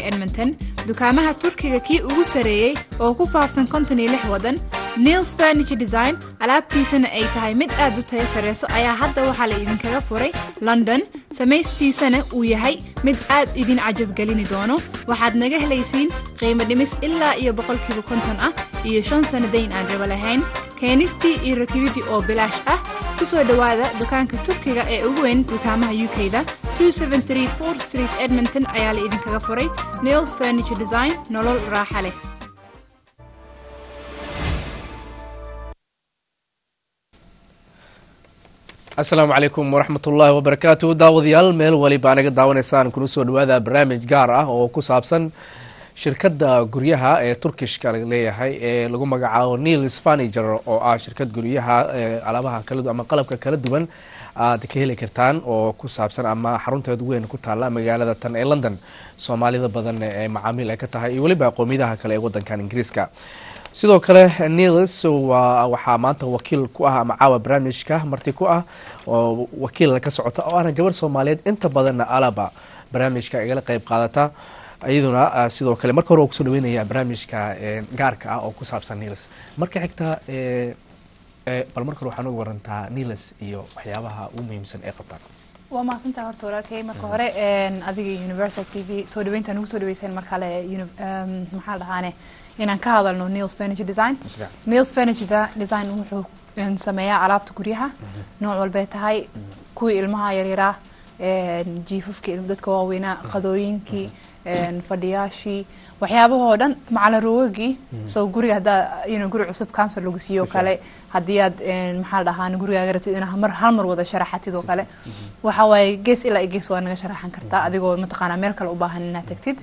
edmonton dukaamaha turkiga kii ugu sarreeyey oo ku faafsan konton iyo lix waddan niels furniture design alaabtiisana ay tahay mid aad u tayo sarreyso ayaa hadda waxaa la idinkaga furay london samaystiisana uu yahay mid aad idin cajabgelini doono waxaad naga helaysiin qiimo dhimis ilaa iyo boqolkiiba konton ah iyo shan sannadayn aan raba lahayn keenistii iyo rakibidii oo bilaash ah ku soo dhowaada dukaanka turkiga ee ugu weyn dukaamaha u k-da street edmonton ayaa la idinkaga furay niels furniture design nolol raaxa leh asalaamu calaykum waraxmat ullaahi wabarakaatu daawadayaal meel waliba anaga daawanaysaan kuna soo dhawaada barnaamij gaar ah oo ku saabsan shirkadda guryaha ee turkishka leeyahay ee lagu magacaabo niels furniture oo ah shirkad guryaha alaabaha kala ama qalabka kala duwan aad ka heli kartaan oo ku saabsan ama xarunteed weyn ku taalla magaalada tan ee london soomaalida badan ee macaamiil ay ka tahay iyo weliba qowmiyadaha kale ee wadankan ingiriiska sidoo kale niels waxaa maanta wakiil ku ah ama caawa barnaamijka marti ku ah oo wakiil ka socota oo ahna gabarh soomaaliyeed inta badanna alaba barnaamijka igala qeyb qaadata iyaduna sidoo kale marka hore waa kusoo dhaweynaya barnaamijka gaarka ah oo ku saabsan niels marka xigta bal marka hore waxaa nooga warantaa niels iyo waxyaabaha ugu muhiimsan ee qabtaan waa mahadsantaha horta walaalkay marka hore adiga universal t v soo dhaweynta nagu soo dhaweyseen mar kale maxaa dhahaane inaan ka hadalno niels furniture design niels furniture design wuxuu sameeyaa alaabta guryaha nooc walbay tahay kuwii ilmaha yaryaraa jiifafkii dadka waaweynaa qadooyinkii fadhiyaashii waxyaabahoo dhan macala roogagii soo guriga haddaa inu guri cusub council lagu siiyo kale haddii aad maxaa dhahaan gurigaaga rabtid inaa mar hal mar wada sharaxatid oo kale waxa waaye gees ilaa gees waa naga sharaxan kartaa adigoo mataqaanaa meel kale u baahan inaad tagtid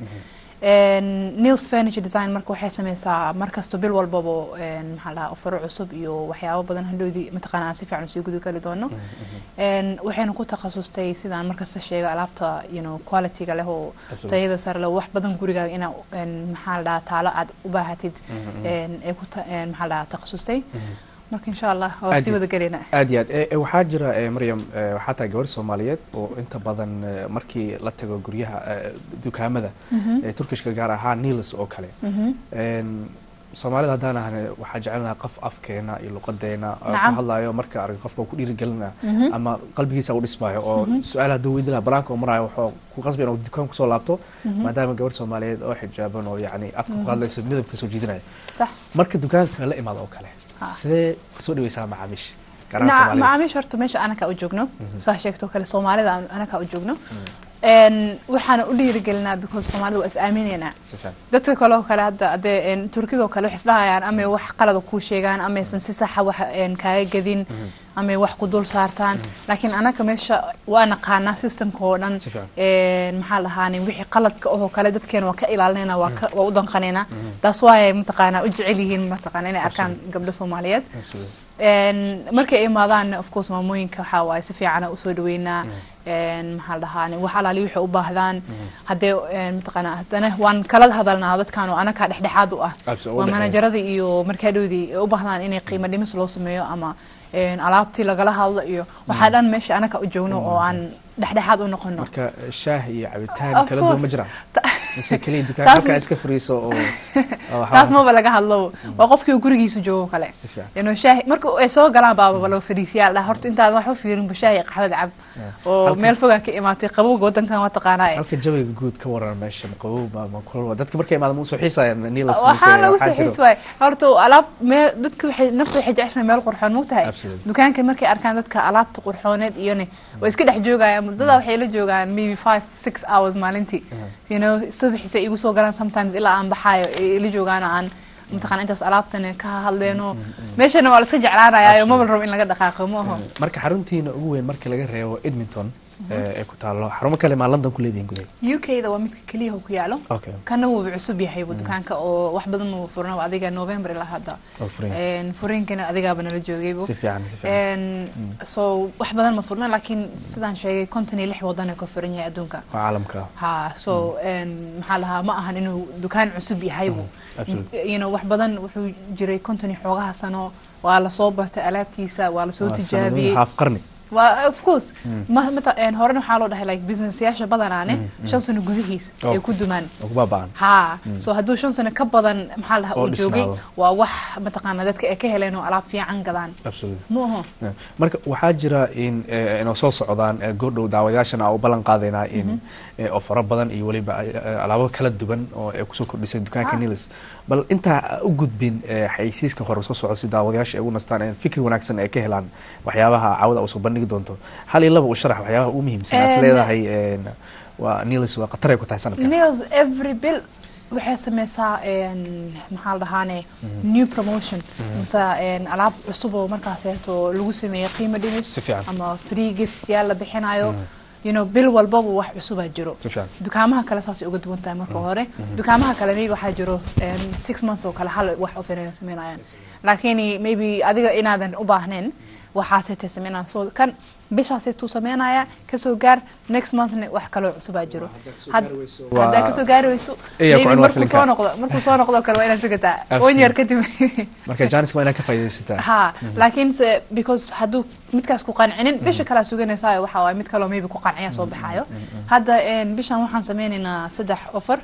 niels furniture design marka waxay sameysaa markasto bil walbaba maxaa dhahaa ofaro cusub iyo waxyaabo badan hadhoodii mataqaana aan si fiican usii gudi kali doono waxayna ku takhasustay sidaan markasta sheega alaabta you know qualityga leh oo tayada sare leh wax badan gurigaaga inaa maxaa la dhahaa taalo aad u baahatid ee ku maxaa la dhahaa takhasustay marka insha allah waa sii wada gelina aad iyo aad waxaa jira maryam waxaa tahay gabar soomaaliyeed oo inta badan markii la tago guryaha dukaamada turkishka gaar ahaa niels oo kale soomaalida haddaan ahne waxaa jecelnaha qof afkeena iyo luqadeena ku hadlayo marka arag qofka ku dhiirigelina ama qalbigiisa u dhismaayo oo su-aal hadduu weydi laha banaanka oo maraayo wuxuu ku qasbay inuu dukaan kusoo laabto maadaama gabar soomaaliyeed oo xijaaban oo yacni afka ku hadlayso midabka soo jiidinaya marka dukaanka la imaado oo kale sidee kusoo dhaweysaa macaamiisha macaamiisha horta meesha anaka u joogno saa sheegto kale soomaalida anaka u joogno waxaana u dhiirigelinaa because soomaalida waa is aaminaynaa dadka kale oo kale hadda adee turkidoo kale waxay isdhahayaan amay wax qalada kuu sheegaan amaysan si saxa wax kaaga gadin amay wax ku dul saartaan laakiin anaka meesha waa naqaanaa systemka oo dhan maxaa dhahaane wixii qaladka oo kale dadkeena waa ka ilaalinayna waa u danqanaynaa taas waay mataqaanaa u jecel yihiin mataqaana inay arkaan gabdho soomaaliyeed markay imaadaan of course maamooyinka waxaa waaye si fiicana usoo dhaweynaa maxaa la dhahaane wax alaali waxay u baahdaan haddee mataqaana haddana waan kala hadalnaa dadkan oo anakaa dhexdhexaad u ah waa manajarada iyo markaadhoodii u baahdaan inay qiimo dhimis loo sameeyo ama alaabtii lagala hadlo iyo waxaa dhan meesha anaka u joogno oo aan dhexdhexaad u noqono marka shaah iyo cabitaan kala duwan ma jiraan mise keliya dukaan halkaa iska fariiso oo taas maba laga hadlo waa qofkii gurigiisa joogo kale inuu shaahi marka ay soo galaan baaba laga fadhiisiyaa dhaa horta intaad wax u fiirinba shaahi qaxwada cab oo meel fogaa ka imaatay qabowga wadankan waa taqaanaa halka jawiga guud ka waran meesha qabow ma kulul dadka markay imaadaan ma usoo xiisayaan nilas waxaa lagu soo xiis waay horta alaab meel dadka waxay nafta waxay jeceshahay meel qurxoon mogtahay dukaanka markay arkaan dadka alaabta qurxooneed iyone way iska dhex joogayaan muddada waxay la joogaan maybe five six hours maalintii you know subaxiisa igu soo galaan sometimes ilaa aan baxaayo ila joogaan aan mataqana intaas alaabtan ka hadleeno meeshana waa la iska jeclaanayaa mabal rabo in laga dhaqaaqo ma aho marka xaruntiina ugu weyn marka laga reebo edmonton ee ku taalo xarumo kale maa london ku leedihin gudaha u k da waa midka keliyaha ku yaalo kana wuuba cusub yahay dukaanka oo wax badan uu furna adiga november ilaa hadda furinkana adigaaba nala joogaybo so wax badan ma furna laakiin sidaan sheegay konton iyo lix wadan ka furan yahay adduunka caalamka ha so maxaa lahaa ma ahan inuu dukaan cusub yahaybu you know wax badan wuxuu jiray konton iyo xoogaha sano waa lasoo bartay alaabtiisa waa lasoo tijaabiyey haaf qarni waa of course ma mata een, horena waxaa loo dhahay like businessyaasha badanaane shan sano gudihiis Oh. ay ku dumaan oo kubaba'an ha so hadduu shan sano ka badan maxaa la dhahaa Oo uu joogay dhisnaado. waa wax mataqaana dadka ay ka heleen oo alaab fiican gadaan absolutely ma aho Yeah. marka waxaa jira in eh, inoo soo socdaan eh, goordhow daawadayaashana aan u ballan qaadaynaa in eh, oo fara badan iyo weliba eh, alaabo kala duwan oo ay kusoo kordhisay dukaanka Ah. nilis bal intaa u gudbin eh, xayeysiiska hore soo socda si daawadayaasha ay ugu nastaan in fikir wanaagsan ay ka helaan waxyaabaha caawada usoo bandhigi doonto hal iyo laba u sharax waxyaabaha ugu muhiimsan as En- leedahay en, waa nilis waa khatar ay ku tahay sanadkan nails every bill waxay sameysaa een, maxaa la dhahaane new promotion mise een, alaab cusub oo markaaseeto lagu sameeyey qiimo dhimis Si fiican. ama free gifts yaal la bixinayo you know bil walbaba wax cusubaa jiro si fiican dukaamaha kale saasay uga duwan tahay marka hore dukaamaha kale maybe waxaa jiro een, six month oo kale hal wax oferina sameynayaan laakiin maybe adiga inaadan u baahnayn waxaasaytay sameynayaan so kan bishaasaytuu sameynaya kasoo gaar next monthna wax kaloo cusubaa jiro Had- Waa- haddaa kasoo gaari weyso Iya, ku maybe cunwaa markuu filinka. soo noqdo markuu soo noqdo kale waa inaad figataa Absolutely. on yar kadib marka janis waa inaad ka faaidaysataa ha laakiin se because hadduu midkaas ku qancinin bisha kalea suganaysayo waxa waay mid kaloo maybe ku qanciya soo baxayo hadda een, bishan waxaan sameynaynaa saddex offer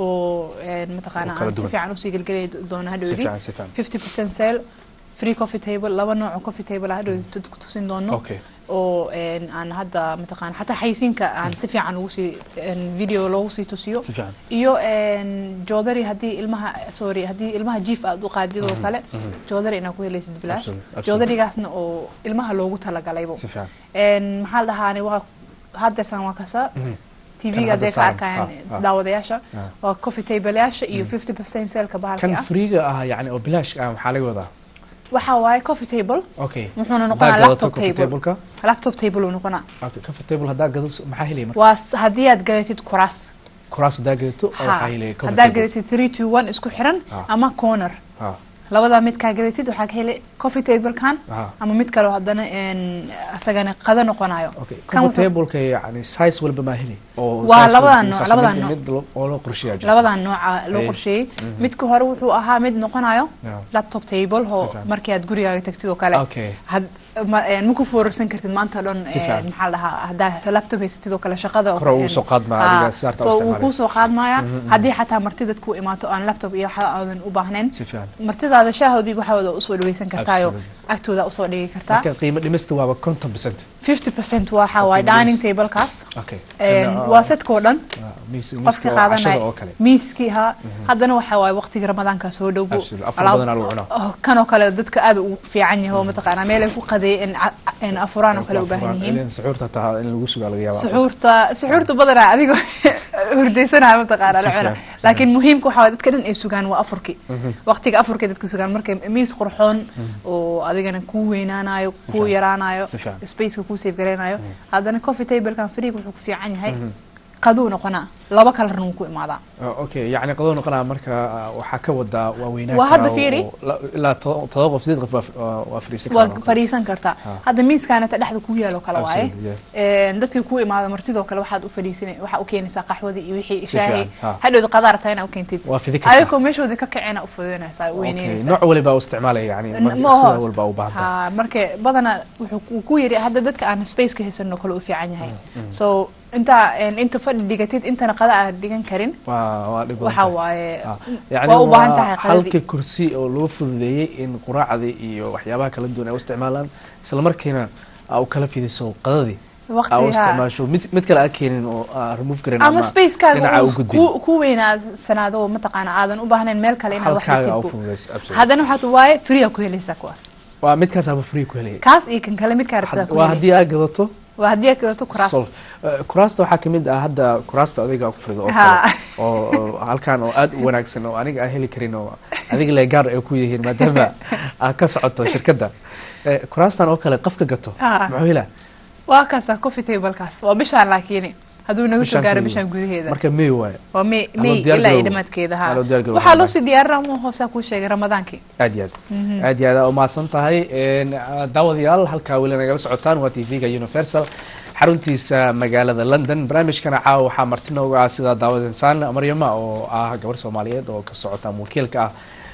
oo een, mataqaana Oo kala aan si duwan. fiican usii gelgelay doona si hadhowdii fiican si fiican fifty percent sale free coffee table laba nooc oo coffee table ah hadhowdii dadku tusin doono okay oo een, aan hadda mataqaana xataa xaysiinka aan si fiican ugu sii een, video loogu sii tusiyo si fiican iyo een, joodari haddii ilmaha sorry haddii ilmaha jiif aad u qaadid oo kale joodari inaad ku helaysid bilaash Absolutely, absolutely. joodarigaasna oo ilmaha loogu talagalaybo si fiican een, maxaa la dhahaane waa haddeersan waa kasa Mhm. tv Kan ga hadda hadday ka saaran. arkayaan Ah, ah. daawadayaasha Ah. waa coffee tableyaasha iyo fifty percent seelka bahalka kan ah freega ah yani oo bilaash ah maxaa laga wadaa waxaa waaye coffee table okay wuxuuna Haddaa noqonaa gadato laptop coffee table table-ka laptop table uu noqonaa okay coffee table haddaa gadato maxaa helaya marka waa s- haddii aad gadatid kuraas kuraas haddaa gadato oo Ha. waxaa helaya coffee haddaad table gadatid three to one isku xiran Ah. ama corner ha labadaa midkaa gadatid waxaa ka heli coffee tablekan ha ama mid kaleo haddana een, asagana qado noqonayo okay Kan coffee wuxuu- table-ka yani size walba maa heli oo Waa size labadan walba nooc, miisaas labadan mid- nooc. mid lo- oo loo qorsheeyaa jira labadan nooca loo Ay. qorsheeyey midka hore wuxuu ahaa mid noqonayo Yeah. laptop table oo fiican. markii aad gurigaaga tagtid oo kale okay had ma een, ma ku foorarsan kartid maanta dhan Si fiican. een, maxaa la dhahaa haddaa laptop haysatid oo kale shaqada oo Kor ugu een, soo qaadmaa ah, adiga si harta u so wuu isticmaalaya. kuu soo qaadmaya haddii xataa martidad ku imaato aan laptop iyo waxa aadan u baahnayn si fiican martidaada shaahoodii waxaada usoo dhaweysan kartaayo Absolutely. agtooda usoo dhigi kartaa marka qiimo dhimista waaba conton percent fifty percent waxa waaye Okay, dining nice. tablekaas okay Een, Kana, waa sadkoo dhan ah, miis- qofka miiska oo cashada qaadanaya oo kale miiskii ha haddana waxa waaye waqtiga ramadaanka soo dhowbo Absolutely. Afur alaab- badanaa lagu cunaa. oh, kanoo kale dadka aad ugu fiican yaho mataqaanaa meel ay ku qadeeyeen in afuraan oo kale u baahan yihiin Ilaa suxuurta taa in lagu sugaa laga yaabaa suxuurta suxuurta badanaa adigoo hurdaysanaya mataqaanaa la Si cuna fiican, si laakiin muhiimka waxa waaye dadka dhan ay sugaan waa afurkii waqtiga afurkii dadka sugaan markay miis qurxoon oo adigana kuu weynaanayo kuu fiican, yaraanayo si fiican. spaceka kuu safe garaynayo haddana coffee tablekan freeg wuxuu ku fiican yahay qaduu noqonaa laba kalarna wuu ku imaadaa Ah, okay yacni qadoo noqonaa marka ah, waxaa ka wadaa waa weynaan Waa hadda karaa fiiri. oo la- ilaa to- todoba qof sideed qof waa- waa- waa fadhiisan waa karaan. fadhiisan kartaa Ha. hadda miiskaanata dhexda kuu yaalo kale waaye Absolutely, yeah. Een, dadkii kuu imaada martidoo kale waxaad u fadhiisina waxaa u keenaysaa qaxwadii iyo wixii Si shaahi fiican, ha. hadhowda qadaa rabtaa inaa u keentid waa fidi kartaa ayagoo meeshoodii ka kacena u fududanaysaa u Okay, weyneynaysaa nooc waliba u isticmaalaya yani N- mar- ma sida oho. walba u baahan tahay ha marka badana wuxuu ku- ku yiri hadda dadka aan spaceka haysanoo kale u fiican yahay so inta een, inta fadhi dhigatid intana qada aad dhigan karin waa waa dhib badan waxa tahay. waaye Ah, yacni waa u baahan waa tahay qadadii. halka kursi oo loo fududeeyey in quraacdii iyo waxyaabaha kala duwan ay u isticmaalaan isla markiina aa u kala fidiso qadadii aa u waqtiga isticmaasho mid mid kale aa keenin oo aa remove garin ama spacekaaga dhinaca u uu gudbin ku- ku weynaadsanaado mataqaana aadan u baahnayn meel kale inaad wax halkaaga aa u dhigtid fududeyso absolutely. haddana waxaad waaye free aa ku helaysaa kuwaas waa midkaas aba free ku helaya kaas iyo kan kale midkaa rabtaa ku waa helay haddii aa gadato waa haddii aad gadato kuraas sol Eh, kuraasta waxaa kamid ah hadda kuraasta adiga aa ku fadhido oo Ha. kale oo oo halkan oo aad u wanaagsan oo aniga aan heli karin oo adiga le gaar ay ku yihiin maadaama aa ka socoto shirkadda Eh, kuraastan oo kale qofka gato Ha. muxuu helaa waa kaasa coffee tablekaas waa bishaan laakiin hadduu naga soo Bishaan gaaro keliya. bishaan gudaheeda marka may waaye waa may Haloo may diyaar ilaa iyo garoobo. dhamaadkeeda ha Haloo diyaar garoobo waxaa loo Ramadaan. sii diyaarinaa mu hoosaa kuu sheegay ramadaankii aad iyo aad aad iyo aad aa umahadsan tahay En, ah, daawadayaal halkaa weli nagala socotaan waa t v-ga universal xaruntiisa magaalada london barnaamijkana caawa waxaa marti nooga ah sida daawad insaan maryama oo ah gabar soomaaliyeed oo ka socota ama wakiilka ah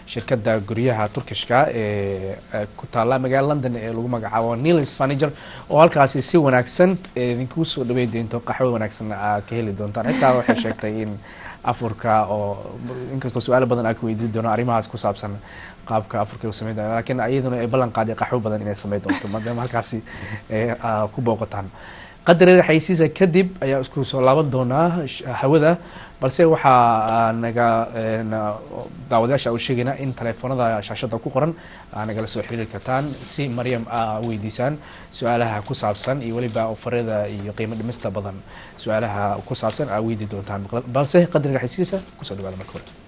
shirkadda guryaha turkishka ee ku taalla magaalada london ee lagu magacaabo nilis furniture oo halkaasi si wanaagsan idinku soo dhawey doonto qaxwo wanaagsan aa ka heli doontaan xitaa waxay sheegtay in afurka oo inkastoo su-aalo badan aa ka weydiin doono arrimahaas ku saabsan qaabka afurka u sameyn doona lakiin iyaduna ay ballan qaaday qaxwo badan inay sameyn doonto maadaama halkaasi ku booqataan qadar xaysiisa kadib ayaa isku soo laaban doonaa hawada balse waxaa naga daawadayaasha u sheegaynaa in telefoonada shaashada ku qoran aa nagala soo xiriiri kartaan si maryam aa weydiisaan su-aalaha ku saabsan iyo weliba ofarada iyo qiimo dhimista badan su-aalaha ku saabsan aa weydi doontaan balse qadariga xaysiisa kusoo dhawaada marka hore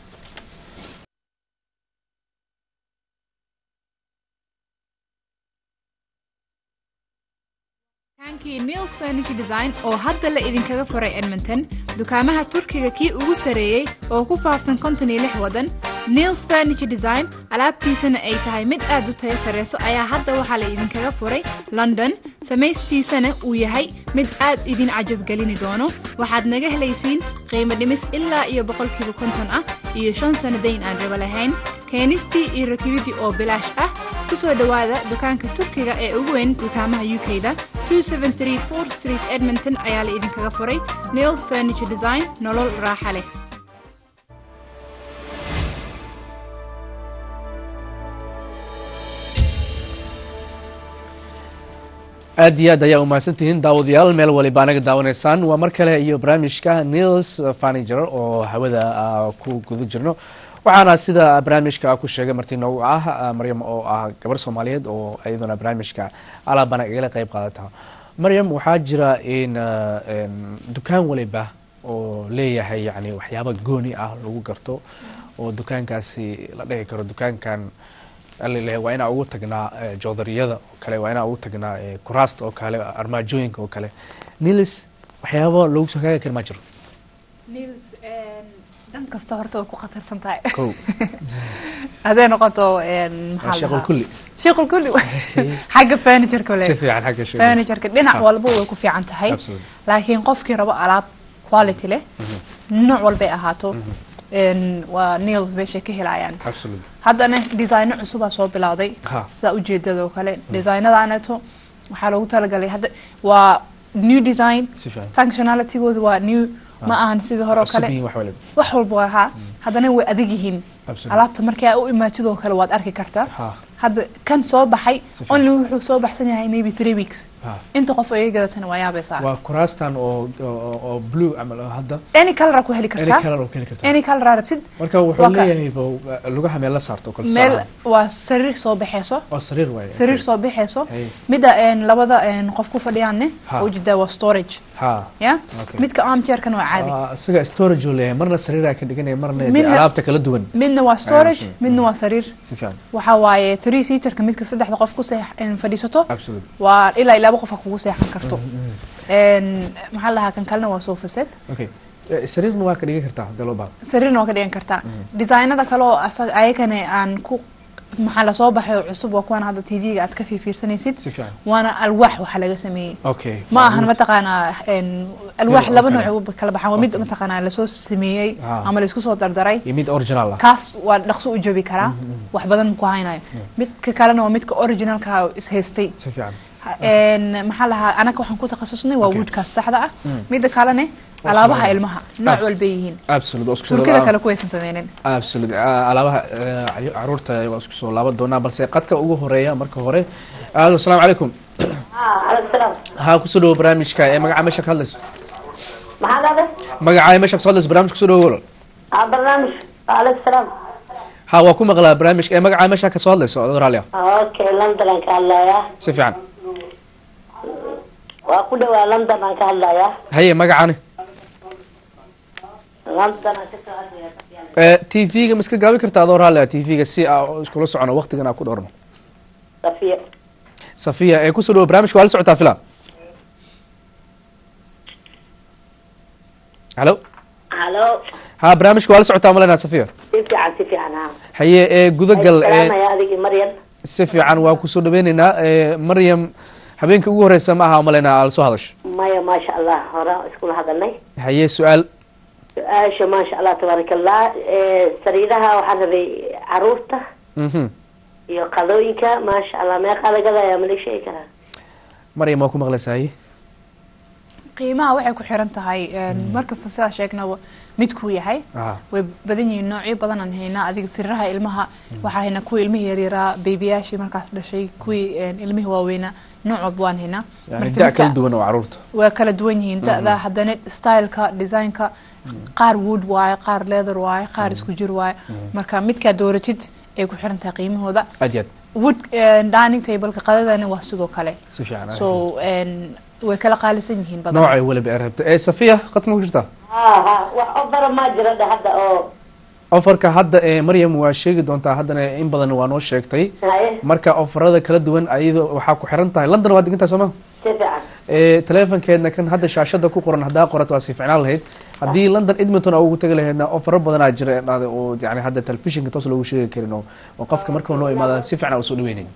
nils furniture design oo hadda la idinkaga furay edmonton dukaamaha turkiga kii ugu sarreeyey oo ku faafsan konton iyo lix wadan nils furniture design alaabtiisana ay tahay mid aad u tayo sarreyso ayaa hadda waxaa la idinkaga furay london samaystiisana uu yahay mid aad idin cajabgelini doono waxaad naga helaysiin qiimo dhimis ilaa iyo boqolkiiba konton ah iyo shan sanadayn aan rabo lahayn keenistii iyo rakibidii oo bilaash ah ku soo dhowaada dukaanka turkiga ee ugu weyn dukaamaha u k da street edmonton ayaa la idinkaga furay nils furniture design nolol raaxa leh aad iyo aad ayaa umahadsantihiin daawadayaal meel waliba anaga daawanaysaan waa mar kale iyo barnaamijka nils furniture oo hawada ku guda jirno waxaana sida barnaamijka ku sheegay marti noogu ah maryam oo ah gabar soomaaliyeed oo iyaduna barnaamijka alaabana igala qeyb qaadata maryam waxaa jira in dukaan waliba oo leeyahay yani waxyaaba gooni ah lagu garto oo dukaankaasi la dhihi karo dukaankan alileh waa inaa ugu tagnaa joodariyada oo kale waa inaa ugu tagnaa kuraasta oo kale armaajooyinka oo kale nilis waxyaaba lagu soo kaaga kari ma jiro dhan kasta horta way ku khatarsan tahay ko hadday noqoto sheekul kulli sheekul kulli xagga furnitureka le si fiican xagga sheekul furnitureka dhinac walba way ku fiican tahay Absolutely. laakiin qofkii rabo alaab quality leh nooc walbay ahaato waa nails meeshay ka helayaan absolutely haddana designo cusubaa soo bilowday ha sidaa ujeedada oo kale designadaaneeto waxaa loogu talagalay hadda waa new design si fiican functionalitygooda waa new ma ahan sidii hore oo cusub kale yihiin wax waliba wax walba waa ahaa haddana way adag yihiin absolutely alaabta markii aa u imaatid oo kale waad arki kartaa ha hadda kan soo baxay Si fiican. only wuxuu soo baxsan yahay maybe three weeks ha inta qof ay gadatana waa yaabaysaa waa kuraastan oo oo oo blue camal oo hadda any color ku heli any kartaa color oo keli kartaa any color aa rabtid marka wuxuu waa ka- leeyahay ba- lugaha meel la saarto oo kale meel saaran. waa sariir soo baxeyso oo sariir waaye sariir soo baxeyso Hey. midda een, labada een, qof ku fadhiyaanne Ha. ujeedaa waa storage ha ya okay midka armchairkan waa caadi Ah, isaga storage uu leeyahay marna sariiraa ka dhiganaya marna dee Midna- alaabta kala duwan midna waa storage Ayaan midna waa sariir si fiican waxaa waaye three seaterka midka saddexda qof ku seex een, fadhiisato absolutely waa ilaa iyo laba qof a kugu seexan karto Een, maxaa la dhahaa kan kalena waa sofa set okay Eh, sariirna waa ka dhigan kartaa hadii loo baahdo sariirna waa ka dhigan kartaa designada kale oo asaga ayagana aan ku maxaa lasoo baxay oo cusub waa kuwan hadda tv-ga aad ka fiirfiirsanaysid si fiican waana alwaax waxa laga sameeyey okay ma ahan mataqaanaa een, alwaax Mid laba oo kale. nooc u kala baxaan waa mid Okay. mataqaanaa lasoo sameeyey Ah. ama laisku soo dardaray iyo mid original ah kaas waa dhaqso u jabi karaa wax badan ku haynayo midka kalena waa midka originalka ishaystay si fiican Een, maxaa lahaa anaga waxaan ku takhasusnay waa Okay. woodkaas saxda ah midda kalene Waa alaabaha soo- ilmaha nooc Abs- walbay yihiin absolute oo isku soo turkida laab- kale kuwaysan sameynin absolute Ah, alaabaha eh, cayu- caruurta waa isku soo laaban doonaa balse qadka ugu horeeya marka hore alo asalaamu calaykum عليك السلام ha kusoo dhawo barnaamijka ee magaca meesha ka hadlayso maxaa dhahday magaca meesha kasoo hadlayso barnaamij kusoo dhawo walaal aa barnaamij عليك السلام ha waa ku maqlaa barnaamijka ee magaca meesha kasoo hadlayso adoo raalli ah okay london aan ka hadlayaa si fiican waa ku dhawaa london aan ka hadlayaa haye magacani london aan kasoo hadlayaa t v-ga ma iska gaabi kartaa adoo raalli ah t v-ga si aa iskula socono waqtigan aa ku dhowrno safiya safiya ee kusoo dhawo barnaamijka waa la socotaa fila halo halo ha barnaamijka waa la socotaa malenaa safiya si fiican si fiican ha haye ee gudagal ee salaamaya adigii maryan si fiican waa kusoo dhaweyneynaa ee maryam habeenka ugu horeysa ma aha malenaa aa lasoo hadasho maya maasha allah hore iskula hadalnay haye su-aal su-aasha maasha allah tabaaraka allah Eh, sariiraha waxaan rabay caruurta mhm iyo qadooyinka maasha allah meeqaa laga gadayaa ma la sheegi karaa maryam waa ku maqlaysaay qiimaha waxay ku xiran tahay markasta sidaa sheegnaba midkuu yahay ah way badan yihiin noocyo badan aan haynaa adiga siriraha ilmaha waxaa haynaa kuwii ilmihii yaryaraa beebiyaashii markaas dhashay kuwii een, ilmihii waaweynaa nooc walba waan haynaa yani Marka da midka- kala duwan oo caruurta waa kala duwan yihiin da-da haddana styleka designka qaar wood waaye qaar leather waaye qaar isku jir waaye marka midkaa dooratid ay ku xiran tahay qiimahooda aad iyo aad wood een, dining tableka qadadana waa sidoo kale si fiican so een, way kala qaalisan yihiin badan noocay weliba ay rabta ee safiya qadka ma ku jirtaa ha ha wax ofara maa jira dhe hadda oo ofarka hadda ee maryam waa sheegi doontaa haddana in badan waa noo sheegtay haye marka ofarada kala duwan ayadoo waxaa ku xiran tahay london waa degantahay sooma si fiican ee teleefonkeedna kan hadda shaashada ku qoran haddaa qorato waa sii ficnaan lahayd haddii london edmonton aa ugu tagi lahaydna ofaro badanaa jira dhahda oo yani hadda telefishinka toos loogu sheegi karin oo oo qofka marka noo imaada si fiican usoo dhaweynayn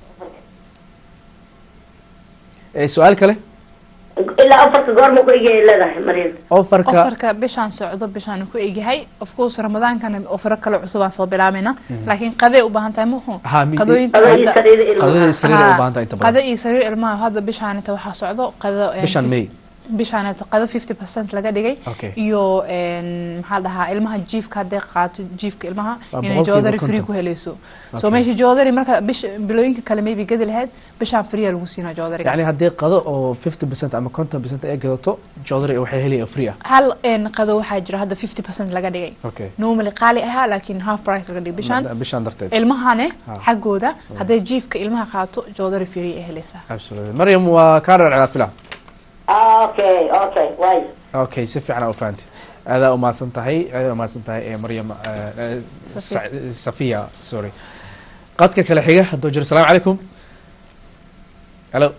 ee su-aal kale ilaa afarka goorma ku egay leedahay maryam ofarka ofarka bishaan socdo bishaan ku egyahay of course ramadaankana ofaro kale cusub aan soo bilaabayna laakiin qaday u baahan tahay muxuu Ha, mi- qadooyinka qadooyin hadda- sariida ilmaha qadada sariir ay u Haa, baahan tahay inta qada badan iyo sariir ilmaha hadda bishaanita waxaa socdo qado een, bishan may bishaanita qado 50% laga dhigay Okay. iyo een, maxaa la dhahaa ilmaha jiifka hadday qaato jiifka ilmaha Waa inay boqolkiiba joodari free konton. ku helayso Okay. so meesha joodari marka bish bilooyinka kale maybe gadi lahayd bishaan free lagu siinaa joodarigaas yani haddii qado oo fifty percent ama conton percent ay gadato jodari waxay helaya free ah hal een, qado waxaa jira hadda 50% laga dhigay okay normally qaali ahaa laakiin half price laga dhigay bishaan bishan darteed ilmahane Ha. xaggooda hadday jiifka ilmaha qaato joodari free ay helaysaa absolutely maryam waa kaa dharcdaa fila okay okay waay okay si fiican aa u fahanti aadaa umahadsan tahay aadaa umahadsan tahay ee maryam eh, eh, Safiya. Sa- safiya sorry qadka kale xiga hadduu jiro asalaamu calaykum hello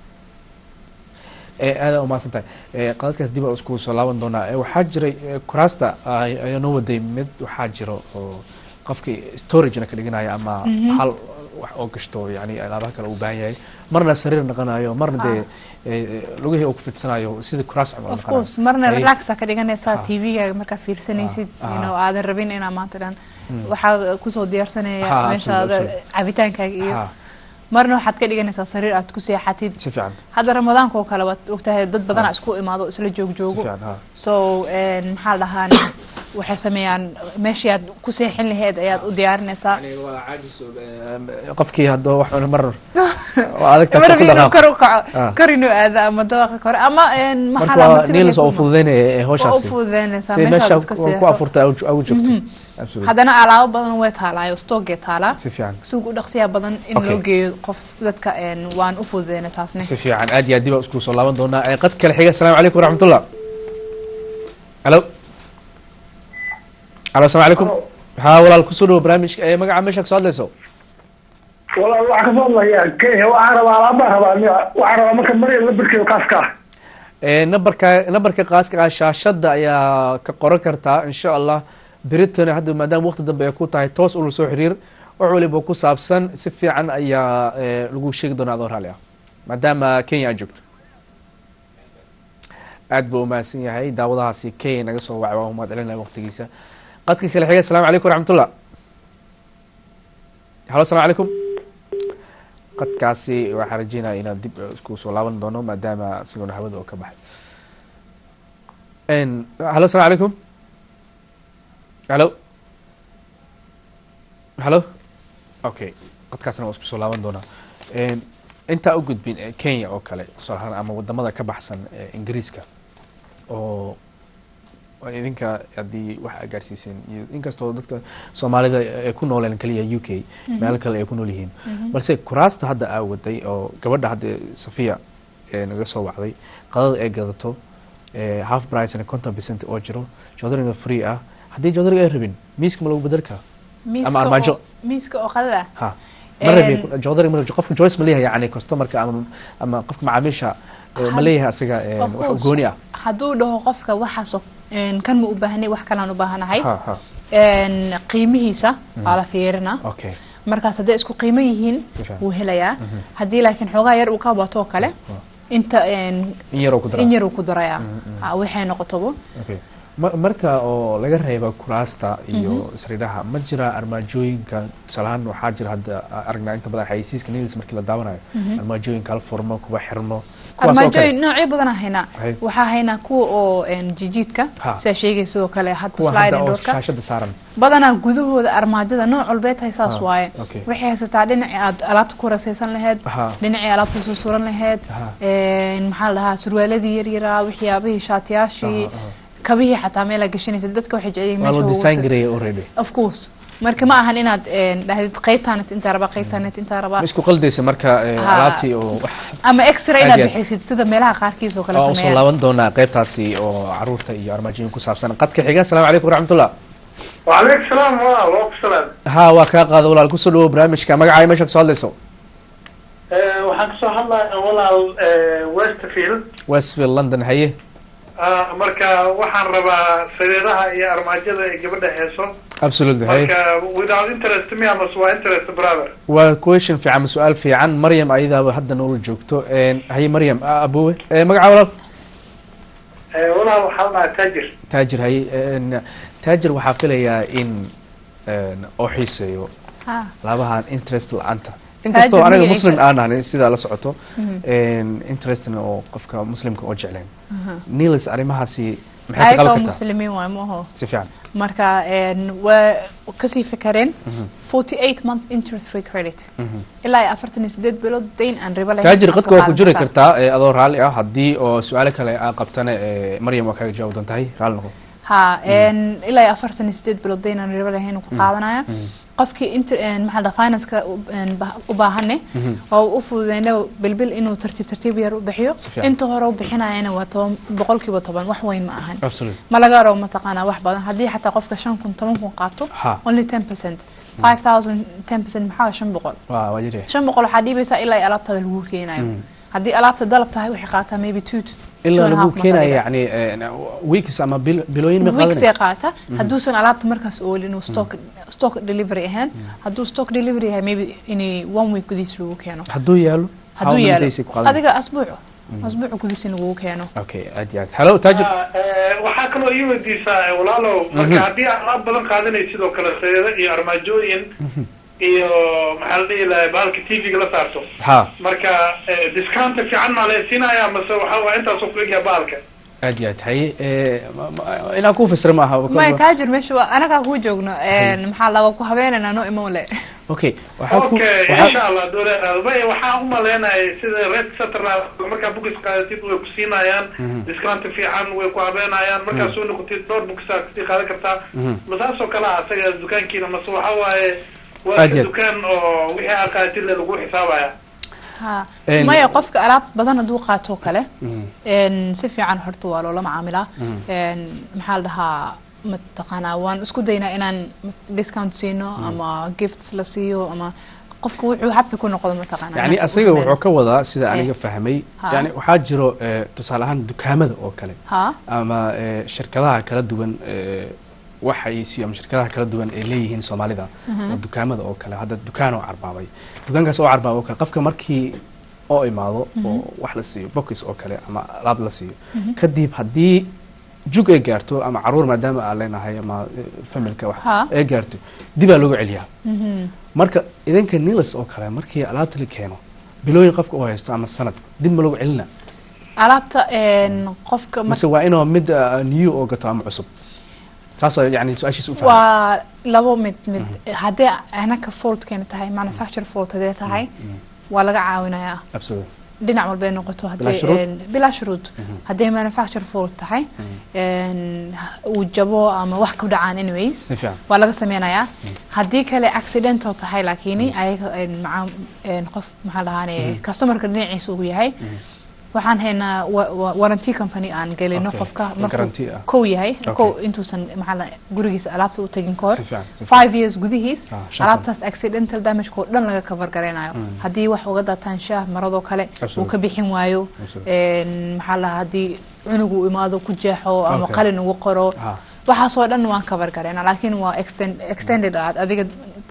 ee aadaa umahadsan tahay ee qadadkaas dib aa isku soo laaban doonaa ee waxaa jiray eh, kuraasta ay- ayaa noo waday mid waxaa jiro oo qofkii storagena ka dhiganaya ama hal wax oo gashto yani alaabaha kale uu baahan yahay marna sariir naqanayo marna dee eh, lugihii uu ku fidsanayo sida kuraas camal of naqanayo. course marna Ay- relaxa ka dhiganaysaa Ha. tv-gaaga markaa fiirsanaysid Ah, you know ah. aadan rabin inaa maanta dhan waxaa kusoo diyaarsanaya Ha, meeshaada absolutely, cabitaankaaga iyo Ha, marna waxaad ka dhiganaysaa sariir aad ku seexatid si fiican hadda ramadaanka oo kale waad ogtahay dad badanaa isku imaado oo isla joog si joogo fiican ha so een, maxaa la dhahaan waxay sameeyaan meeshii aad ku seexin lahayd ayaad u diyaarinaysaa qofkii hadda wax cuna mar waa adag taas marba ku inuu dhaqaaq kor u kaco Ah. kor inuu aado ama dabaqa kore ama een, maxaa marka la waa martida niils oo inay ku- fududeynaya ee waa u hawshaasi fududeynaysaa si meeshaad meesha iska ku seexo afurta au joogto absolutely haddana alaabo badan way taalaayo stoogee taalaa si fiican suuq u dhaqsiyaa badan in Okay. loo geeyo qof dadka een, waan u fududeyna taasne si fiican aad iyo aad dib aa isku soo laaban doonaa ee qad kale xiga asalaamu calaykum waraxmatullah halo halo asalaamu calaykum haa walaal kusoo dhawo barnaamijka ee magaca meesha kasoo hadlayso walaal waxaa kasoo hadlaya kenya waxaan rabaa alaabaan rabaa waxaan rabaa marka maryam la birkeeyo kaaska ah ee nambarka nambarka qaaska ah shaashada ayaa ka qoran kartaa insha allah britain hadda maadaama waqti dambe ay ku tahay toos ula soo xiriir wax waliba ku saabsan si fiican ayaa ee, lagu sheegi doonaa adoo raalli ah maadaama kenya aad joogto aad buu umahadsan yahay daawadahaasi kenya naga soo wacay waa umahad celinaya waqtigiisa qadka kale xiga asalaamu calaykum waraxmatullah halo asalaamu calaykum qadkaasi waxaan rajeynaya inaan dib isku soo laaban doono maadaama isagoona hawada oo ka baxay n halo asalaamu calaykum halo halo okay qadkaasna waa isku soo laaban doonaa n intaa u gudbin ee kenya oo kale tusaale ahaan ama wadamada ka baxsan ee ingiriiska oo oo idinka haddii wax aa gaarsiiseen iyo inkastoo dadka soomaalida ay ku nooleen kaliya u k meelo kale ay ku nool yihiin balse kuraasta hadda aa waday oo gabadha hadda safiya ee naga soo wacday qadada ay gadato ee half price conton percent oo jiro joodariga free ah haddii joodariga ay rabin miiska ma lagu bedel karaa miiska ama armaajo. oo- miiska oo qadada ah ha ma rabi Een- joodari ma rabi qofka joyce ma leeyahay yani customerka ama ama qofka macaamiisha ee, ma leeyahay asaga ee, Of wax course. gooni ah hadduu dhaho qofka waxaasoo een, kan ma u baahnay wax kalaan u baahanahay ha ha een, qiimihiisa waa la fiirina okay markaas hadday isku qiimo yihiin Fiican. wuu helayaa haddii laakiin xoogaa yar uu ka bato oo kale inta een, in yaroo ku dara in yar uu ku darayaa Ah, waxay noqotobo okay Ma- marka oo laga reeba kuraasta iyo sariiraha ma jira armaajooyinka tusaalahaan waxaa jira hadda aragnaa inta badan xayeysiiska nilis markii la daawanayo armaajooyinka hal furmo kuwa xirmo kuwaas oo kale armaajooyin noocyo badan aan haynaa Hay. waxaa haynaa kuwa oo een, jijiidka Ha. sidaa sheegay sidoo kale hadba kuwa hadda sliding oo doorka shaashada saaran badanaa gudahooda armaajada nooc walbay tahay saas Ah, waaye okay. waxay haysataa dhinacii aad alaabta ku rasaysan laheyd Aha. dhinacii alaabta soo suran laheyd Aha. een, maxaa la dhahaa surwaaladii yaryaraa waxyaabihii shaatiyaashii Aha, aha. kabihii xataa meelaa gashanaysa dadka waxay jecel yihiin waa meesha loo ugu design tag- gareeya already of course marka ma ahan inaad een, dhahdid qaybtaanet intaa rabaa qaybtaanet intaa rabaa ma isku qaldaysa marka eh, Ha. alaabtii oo wax ama extra Aad inaad iyo aad. bixisid sida meelaha qaarkiis oo kale waa usoo sameeyaan laaban doonaa qaybtaasi oo caruurta iyo armaajooyin ku saabsan qadka xiga asalaamu calaykum waraxmatullah وعليك السلام وعليكم السلام ha waa kaa qaada walaal kusoo dhawo barnaamijka magacaaga meesha kasoo hadlayso waxaan kasoo hadlaya walaal westfield westfield london haye marka waxaan rabaa sariiraha iyo armaajada ay gabadha heeso absolutely haye marka without interest me amas waa interest brother waa question fiican ma su-aal fiican maryam ayadaaba hadda noola joogto Een, haye maryam a- abuwe Eh, magaca walaal walaal waxaa dhahaa tajir taajir haye Een, taajir waxaa filayaa in een, oo xiiseeyo Ha. labahan interest la-aanta inkastoo Taajir aniga magaciisa. muslim aan ahnay sidaa la socoto Een, interestna oo qofka muslimka oo jecleen nilis arrimahaasi maxay ka ayaga qaban oo kartaa muslimiin waay maaho si fiican marka een, waa kasii fakareen 48 month interest free credit ilaa iyo afartan iyo sideed bilood dayn aan ribo lahayn taajir aad qadka waa ku qaadan jiri kartaa. kartaa eh, adoo raalli ah haddii oo su-aalo kale aa qabtana eh, maryam waa kaaga jawaab doontahay raalli noqo ha een, ilaa iyo afartan iyo sideed bilood dayn aan ribo lahayn ku qaadanaya qofkii inter een, maxaa la dhahaa, financeka u- een, ba- u baahane oo u fududeyna bilbil inuu tartiib tartiib yar u bixiyo Si fiican. inta hore u bixinayana waa toban boqolkiiba toban wax weyn ma ahan absolutely ma laga rabo mataqaanaa wax badan haddii xataa qofka shan kun toban kun qaato Ha. only ten percent five thousand ten percent maxaa shan boqol waa waa yiri shan boqol waxaa dhiibaysaa ilaa iyo alaabtaada lagu keenayo haddii alaabta dalab tahay waxay qaataa maybe two to- two ilaa and a lagu half month keenaya adiga. yani eh, weeks ama bil- bilooyin ma weeks qaadanaya ay qaata hadduusan alaabta markaas oolin uu stock stock delivery ahayn hadduu stock delivery yahay maybe inay one week gudihiis lagu keeno hadduu yaalo hadduu how many yaalo days ay ku qaadanaya? adiga asbuuc asbuuc gudihiis in lagu keeno okay aad iyo aad hello taajir waxaa kaloo ii weydiisaa walaalow marka haddii aad alaab badan qaadanay sidoo kale sariiro iyo armaajooyin iyo maxaa la dhihi lahay bahalka tv-ga la saarto ha marka discounta fiican maa la siinaya mase waxa waa intaasoo ku egyaha bahalka aad iyo aad haye eh, ma- ma- inaan ku fasira ma aha may taajir meesha waa anagaa kuu joogno een, maxaa laga ku habeenaynaa no imo le okay waxaa ku okay waxaa- insha allah dole bay waxaan u malaynayay sida red saturday markaa bookies qaadatid way ku siinayaan discount fiican way ku habeenayaan markaa soo noqotid dhowr bookies aad kasii qaadan kartaa masaasoo kale ah asaga dukaankiina mase waxa waaye waa Aad ka iyo aad. dukaan oo wixii aad qaadatid le lagu xisaabaya ha Een- maya qofka alaab badan hadduu qaato oo kale een, si fiican horta waa loola macaamilaa een, maxaa la dhahaa mataqaanaa waan isku daynaa inaan discount siino ama gifts la siiyo ama qofka wuxuu happy ku noqdo mataqaanaa yani inaas asaga ugu wuxuu ka wadaa sida Eh. aniga fahmay Ha. yani waxaa jiro eh, tusaale ahaan dukaamada oo kale ha ama eh, shirkadaha kala duwan eh, waxay ama shirkadaha kala duwan ay leeyihiin soomaalida oo dukaamada oo kale hadda dukaan oo carbaabay dukaankaas oo carbaabay oo kale qofka markii oo imaado oo wax la siiyo box oo kale ama alaab la siiyo kadib haddii jug ay gaarto ama caruur maadaama aan leenahay ama eh, familka wax Ha. ay gaarto dibaa looga celiyaa Mhm. marka idinka nilis oo kale markii alaabta la keeno bilooyin qofka oo haysto ama sanad dib ma looga celina alaabta een, qofka mar- mise waa inuu mid uh, new oo gato ama cusub saasoo yani su-aashiisa u fahmay waa labo mid mid haddii anaka faultkeena tahay manufacture fault haddee tahay waa laga caawinayaa absolutely dhinac walbay noqoto Bilaa haddii shuruud? een, bilaa shuruud hadday manufacture fault tahay een, uu jabo ama wax ku dhacaan anyways si fiican waa laga sameynayaa haddii kale accidental tahay laakiin ayaga een, maca een, qof maxaa dhahaane customerka dhinaciisa uu yahay waxaan haynaa wa- wa- warranty company aan gelino Okay. qofka Guarantee ah. markuu kow yahay Okay. kow intuusan maxaa la gurigiisa alaabta u tagin kahor Si fiican, si fiican. five years gudihiis Ah, shan alaabtaas accidental damage oo dhan laga cover garaynayo haddii wax uga daataan shaah maradoo kale uu Absolutely. ka bixin waayo Absolutely. een, maxaa la haddii cunugu imaado ku jeexo ama Okay. qalin ugu qoro Ah. waxaasoo dhan waan cover garaynaa laakiin waa extend, extended aad adiga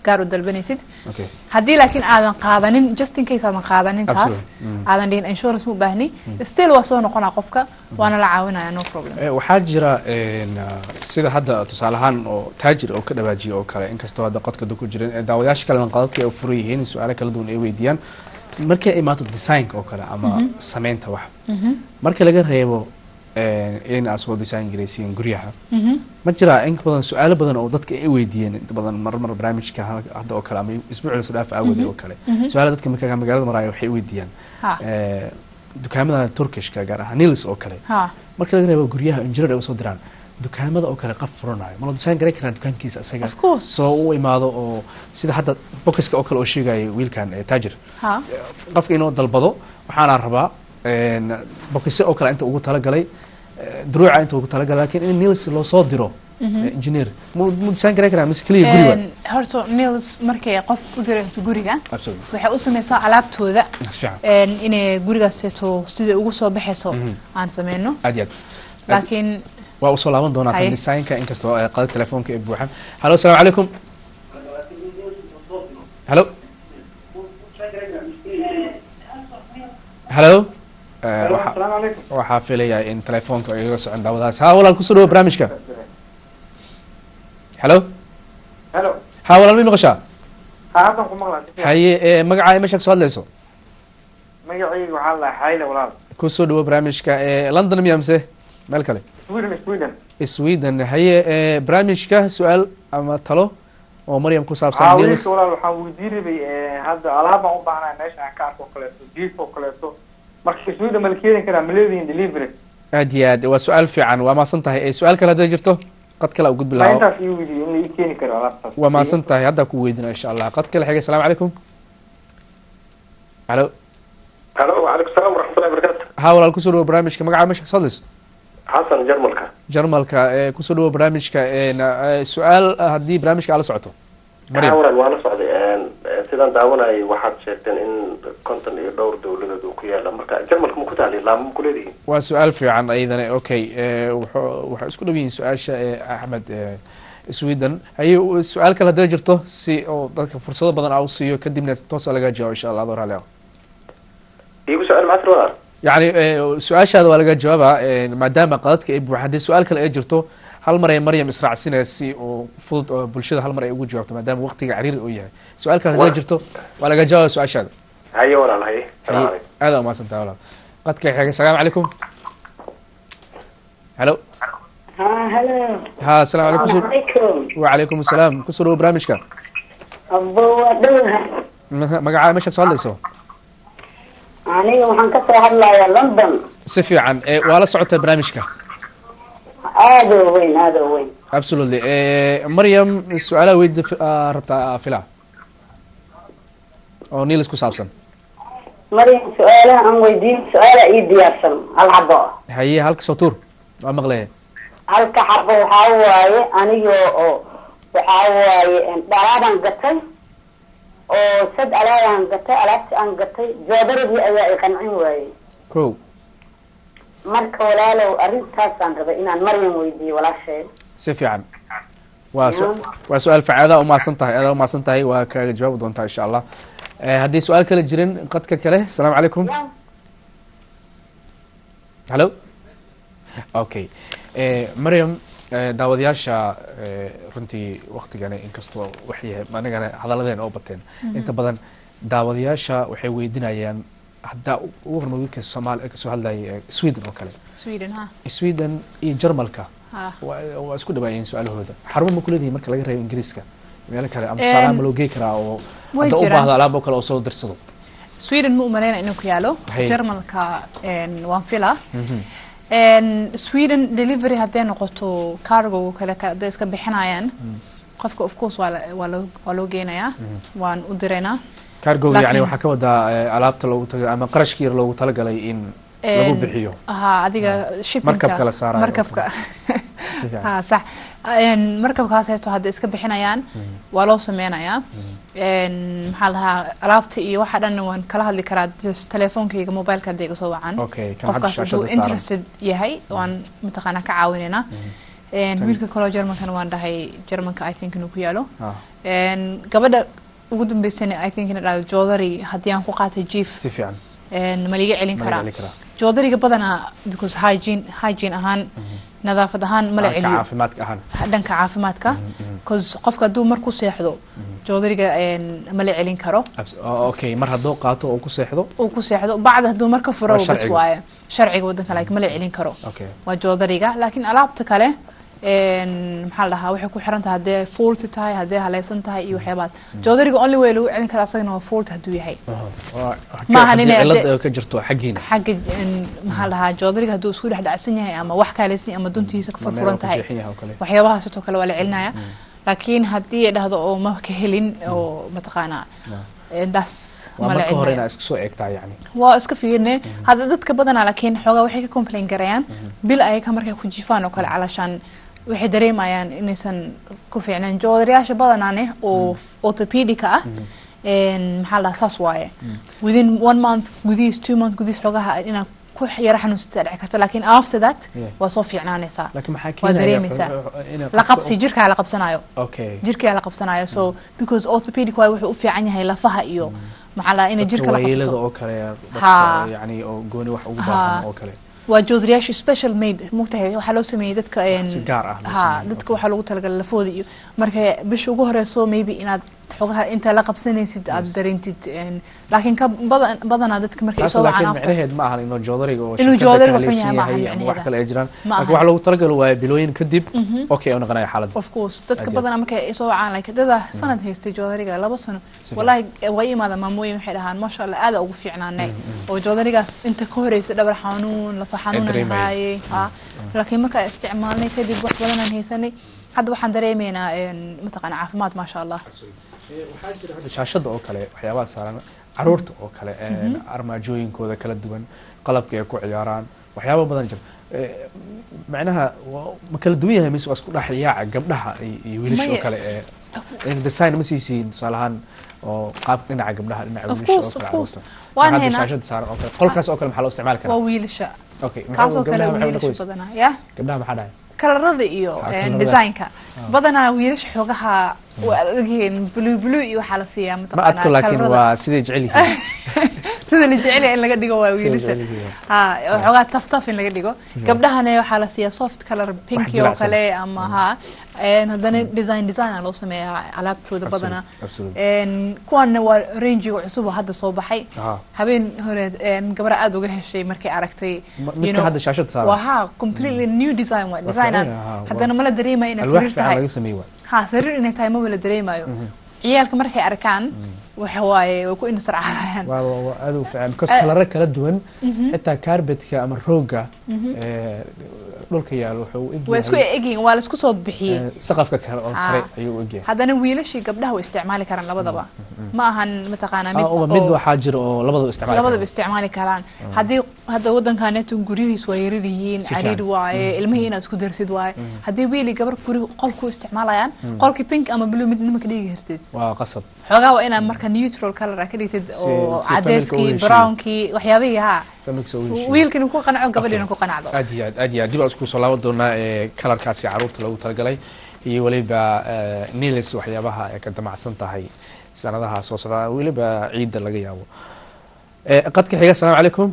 gaar u dalbanaysid okay haddii laakiin aadan qaadanin just in case aadan qaadanin taas Absolutely. Mm. aadan dhihin insurance ma u baahni still waa soo noqonaa qofka waana la caawinaya no problem Eh, waxaa jira een, ah, sida hadda tusaale ahaan oo taajir oo ka dhawaajiya oo kale inkastoo hadda qodka ku jirin eh, daawadayaasha kalena qadadka ay u furan yihiin su-aalo kala duwan ay weydiiyaan markay ay imaato designka oo kale ama sameynta wax marka laga reebo eh, in aad soo design garaysiin guryaha ma jiraa in badan su-aalo badan oo dadka ay weydiiyeen inta badan mar mar barnaamijka ha- hadda oo kale ama isbuucda soo dhaaf aawade oo kale su-aala dadka marka magaalada maraya waxay weydiiyaan ha eh, dukaamada turkishka gaar ahaan nils oo kale ha marka laga reebo guryaha injineer ay usoo diraan dukaamada oo kale qaf furanayo ma la design garan karaa dukaankiisa isaga Of course. soo u imaado oo sida hadda bokiska oo kale oo sheegaya wiilkan eh, taajir ha qofka inuu dalbado waxaana rabaa een, bokise oo kale inta ugu talagalay eh, duruuca inta ugu talagalay laakiin in nils loo soo diro eh, engineer mu mu design garan karaa mise keliya guriga Een, horta nils markay qof u dirayso guriga absolutely waxay u samaysaa alaabtooda si fiican een, inay gurigaaseeto sida ugu soo baxayso aan sameyno aad iyo aad laakiin waa usoo laaban doonaa tan Haye. designka inkastoo eh, qadad telefoonka ay buuxaan halo asalaamu calaykum halo halo Eh, waxa- asalaamu calaykum waxaa filaya in telefoonka ay iga socon daawadaas ha walaal kusoo dhawo barnaamijka halo helo ha walaal mi maqashaa ha haddan ku maqlaa haye eh, magacaa meesha kasoo hadlayso magacayga waxaa la xayle walaal kusoo dhawo barnaamijka eh, london miya mise meel kale sweden sweden sweden haye eh, barnaamijka su-aal ama talo oo maryam ku haa saabsan wiilka Niels. walaal waxaan weydiin rabay eh, hadda alaab baan u baahnaa meesha aan ka arko oo kaleeto jiif oo kaleeto marka sweden ma la keeni karaa ma leedihin delivery aad iyo aad waa su-aal fiican waa maasan tahay Eh, su-aal kale hadday jirto qad kale u gudbi ma lahaa intaas ii weydiiyo in la ii keeni karo alaabtaas waa maasan tahay haddaa ku weydina insha allah qad kale xiga asalaamu calaykum halo halo wacalaykum salaam waraxmatullahi wabarakaatu ha walaal kusoo dhawo barnaamijka magacaa meesha kasoo hadlayso xasan jarmalka jarmalka ee kusoo dhawo barnaamijka een, eh, su-aal ah haddii barnaamijka aad la socoto haa maryam walaal waa la socday Een, een, sidaan daawanayay waxaad sheegteen in konton iyo dhowr dowladood uu ku yaala marka jarmalka ma ku taali laama ma ku leedihiin waa su-aal fiican ayadana okay eh, wuxuu- waxay isku dhow yihiin su-aasha ee axmed eh, sweden haye u- su-aal kale hadday jirto si oo dadka fursado badan aa u siiyo kadibna toosa laga jawaabo insha allah adoo raalli ah iigu su-aal macasir walaal yacni eh, su-aashaada waa laga jawaabaa eh, maadaama qadadka ay buuxa haddii su-aal kale ay jirto hal mar ay maryam israacsinaya si oo fudud oo bulshada hal mar ay ugu jawaabto maadaama waqtiga cariiri uu yahay su-aal kale hadday Wa- jirto waa laga jawaaba su-aashaada haye walaal haye salaamu haye calaykum aada umahadsantaha walaal qadka xiga asalaamu calaykum halo ha halo ha asalaamu calaykum kusoo- calaykum وعليكم السلام kusoo dhawo barnaamijka abbo waa dhowha Ma- magacaa meesha kasoo hadlayso aniga waxaan ka soo hadlayaa london si fiican eh, waa la socota barnaamijka aada oo weyn aada oo weyn absolutely Eh, maryam su-aalaha weydi rabtaa fila oo niilis ku saabsan maryam su-aalaha aan weydiin su-aala ii diyaarsan hal xabo haye halka soo tuur waa maqlaya halka xabo waxaa waaye aniga oo waxaa waaye dhalaabaan gatay oo sad alaabaan gatay alaabti aan gatay joodaradii ayaa i qancin waayey ko marka walaalow arrintaasaan rabay inaan maryam weydiiyo walaasheed si fiican waa su- waa su-aal fiican adaa umahadsan tahay adaa umahadsan tahay waa kaaga jawaabi doontaa insha allah Eh, haddii su-aal kale jirin qadka kale asalaamu calaykum hallo okay Eh, maryam eh, daawadayaasha eh, runtii waktigani inkastoo waxyahay anigana hadaladeen oo bateen inta badan daawadayaasha waxay weydinayaan haddaa u- ugu horma wiilka soomaali kasoo hadlayay eh, sweden oo kale sweden ha sweden iyo jarmalka ha waa waa isku dhawaayeen su-aalahooda xarumo ma kuleedihin marka laga reebo ingiriiska meelo kale ama Em, tusaalaha ma loo gey karaa oo way hadda u jiraan. baahdo alaab oo kale oo soo dirsado sweden ma u maleyna inuu ku yaalo Haye. jarmalka een, waan filaa Een, sweden delivery hadday noqoto cargo kale ka- hadday iska bixinayaan qofka of course waa la- waa loo- waa loo geenayaa waan u diraynaa cargoga yani Laakiin- waxaa ka wadaa eh, alaabta loogu taga ama qarashka yar loogu talagalay in lagu Een, bixiyo ha adiga shippingka Markabka la saarayo. markabka Si fiican. ha sax Een, markabkaas heeto hadday iska bixinayaan waa loo sameynayaa Een, maxaa la dhahaa alaabta iyo waxa dhan waan kala hadli karaa just telefoonkayga mobileka hadday iga soo wacan Okay, kan hadda qofkaas shaashada hadduu saaran. interested yahay waan mataqaanaa ka caawinaynaa Een, wiilka kaloo germankana waan dhahay germanka i think inuu ku yaalo Ah, Een, gabadha ugu dambeysana i think ina dhahdo joodari haddii aan ku qaatay jief si fiican een, ma liiga celin ma karaa celin karaa joodariga badanaa because hygiene hygiene ahaan nadaafad ahaan mala Dhanka celiyo caafimaadka ahaan dhanka caafimaadka cause qofka hadduu mar ku seexdo joodariga een, mala celin karo Abs- oh, okay mar hadduu qaato oo ku seexdo uu ku seexdo bacda hadduu mar ka furo Waa bas sharciga. waaye sharciga wadanka laakiin mala celin karo okay waa joodariga laakiin alaabta kale een, maxaa la dhahaa waxay ku xiran tahay haddee fuulti tahay haddee haleysan tahay iyo waxyaabahaas joodariga only way lagu celin karaa asagana waa fuulti hadduu yahay Aha. Waa- Maahan haddii inay cillad ade- ay ka jirto xaggiina xagga een, maxaa la dhahaa joodariga hadduu isku dhex dhacsan yahay ama wax kaaleysan yahay ama duntiisa ka Ma meel furfuran uu ku tahay jeexan yahay oo kale waxyaabahaasoo kale waa la celinaya laakiin haddii ay dhahdo oo ma ka helin oo mataqaanaa ee, daas waa ma la marka hore celinaya inaad iska soo eegtaa yani waa iska fiirne hadda dadka badanaa laakiin xoogaa waxay ka complain garayaan bil ayaga markay ku jifaan oo kale calashaan waxay dareemayaan inaysan ku fiicnayn joodariyaasha badanaane oo orthopedica ah een, maxaa la dhahaa saas waaye within one month gudihiis two month gudihiis xoogaha inaad ku yara xanuunsata dhici karta laakiin after that Yeah. waa soo fiicnaanaysaa laakiin maxaa waa keenaya dareemaysaa inay la qofka- qabsi jirkaa la qabsanayo okay jirkaa la qabsanayo so because orthopedic waay wuxuu u fiican yahay lafaha iyo maxaa la inay jirka la waayeelada qabsato oo kale dadka Ha. yani oo gooni wax ugu Ha. baahan oo kale waa joodariyaasha special made mogtahay waxaa loo sameeyey dadka een, Si gaar ah loo ha sameeyey, dadka okay. waxaa lagu talagalay lafooda iyo marka bisha ugu horeyso maybe inaad xogaha inta la qabsanaysid aad dareentid een, laakiin ka badan badanaa dadka markay taas soo laakiin wacaan after micnaheed ma ahan inuu joodariga oo Inuu shirkadda joodari ka wuxun haleysan yahay ma ahan yahay ama wax micnaheeda. kale ay jiraan Ma laakiin ahan. waxaa loogu talagali waaye bilooyin kadib okay oo noqonaya xaaladda of course dadka Aad badanaa markay soo wacaan like dada sanad haystay joodariga laba sano fiican. wallahi way imaada maamooyin waxay dhahaan maasha allah aada ugu fiicnaanay oo joodarigaas inta ka horeysa dhabar xanuun lafa xanuunan dareemayeen. haayay ha laakiin markaa isticmaalnay kadib wax badanaan haysanay hadda waxaan dareemaynaa een, mataqaana caafimaad maasha allah waxaa jira hadda shaashada oo kale waxyaabaha saaran caruurta oo kale een, armaajooyinkooda kala duwan qalabka ay ku ciyaaraan waxyaaba badan jira Eh, macnaha waa- ma kala duwan yahay mise waa isku dhex yaaca gabdhaha iyo iyo wiilasha oo Maya. kale ee in design ma siisiin tusaale ahaan oo qaabka dhinaca gabdhaha dhinaca Of wiilasha oo course, kale of course. caruurta Waan hadda haynaa. shaashada saaran oo kale qolkaas oo kale maxaa loo isticmaali waa karaa wiilasha okay kaasoo kale gabdhaha maxay wiilasha noqonaysa badanaa ya gabdhaha maxaa dhahay kalarada iyo Ha, een, kalarada. designka badanaa wiilasha xoogaha waa adagyihiin blue blue iyo waxaa la siiyaa ma mataqaanaa adko laakiin kalarada. waa siday jecel yihiin sida la jecel yahay in laga dhigo waa Siday wiilasha jecel yihiin. ha waxoogaa taf taf in laga dhigo gabdhahana waxaa la siiyaa soft color pinky oo jilicsan. kale ama ha een, haddana design design aa loo sameeyaa alaabtooda badanaa absolutely. een, kuwaana waa rangiga cusub oo hadda soo baxay Aha. habeen hore een, gabadha aada uga heshay markay aragtay Ma- you midka know, hadda shaashada saaran. waa ha completely new design waa design aan fiican, ha, waa- haddana mala dareemayo inay alwaax sariir fiican tahay laga sameeyey waay ha sariir inay tahay maba la dareemayo ciyaalka markay arkaan waxa waaye way ku indhasarcaadayaan waa waa- waa aad u fiican because Eh. kalaro kala duwan xitaa carbetka ama rooga ee, dhulka yaalo wuxuu u waa isku egyahay egyihiin waa la isku soo bixiyey ee, saqafka kale oo sare Ah. ayuu u egyahay haddana wiilashii gabdhaha way isticmaali karaan labadaba ma ahan mataqaanaa Ah, mid uba mid oo waxaa jira oo labadaba isticmaali labadaba kara. isticmaali karaan haddii hadda waddankaneetu guryihiis waa yarar yihiin Si fiican. cariir waaye ilmihii inaad isku darsid waaye haddii wiili gabar guri qolku isticmaalayaan qolkii pink ama blue midnima ka dhigi kartid waa qasab xoogaa waa inaad marka neutral color aa ka dhigtid Si- oo si familka u cadeyskii heshiiyo. brownkii waxyaabihii haa familkiisa u heshiiyo. wiilkina ku qanco gabadhiina Okay. ku qanacdo aad iyo aad aad iyo aad dib aan isku soo laaban doonaa ee kalarkaasi caruurta loogu talagalay iyo weliba ee, nilis waxyaabaha ay ka damacsan tahay sanadaha soo socda weliba ciidda laga yaabo Ee, qadka xiga asalaamu calaykum